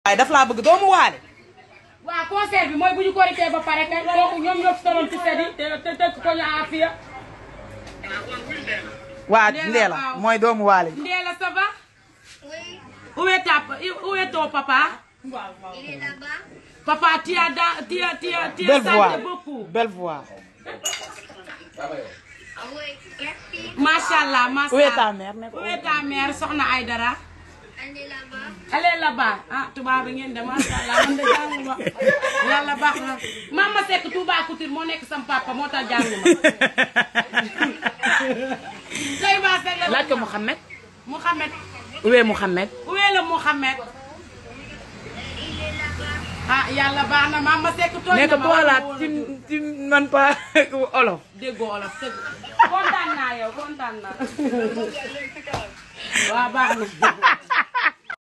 waaye daf laa bëgg doomu waale. waaw concert bi mooy bu ñu korité ba pare kay kooku ñoom ñoo fi tolloon ci sedi te te tëkk ko ñu afiya waa Ndeela, Ndeela waaw. mooy doomu waale. Ndéla ça va Oui, où est ta où est ton papa il est là-bas. papa tu as da- tu as tu as tu as belle voix chanté beaucoup belle voix. Oui, merci. Machallah Où est machallah ta mère ne ko où est ta mère soxna Aïdara Elle est là-bas. elle est là-bas ah tubaab bi ngeen de machallah man de jànguma yàlla baax na Mama Seck Touba Couture moo nekk sam papa moo tax jànguma tey maa Seck la laaj ko Mouhamed. Mouhamed où est Mouhamed. où est le Mouhamed Il est là-bas. ah yàlla baax na Mama Seck tooñ ne na ko ma toi là wala tu tu man pas olof. déggoo olof sëgg kontaan naa yow kontaan naa waaw baax na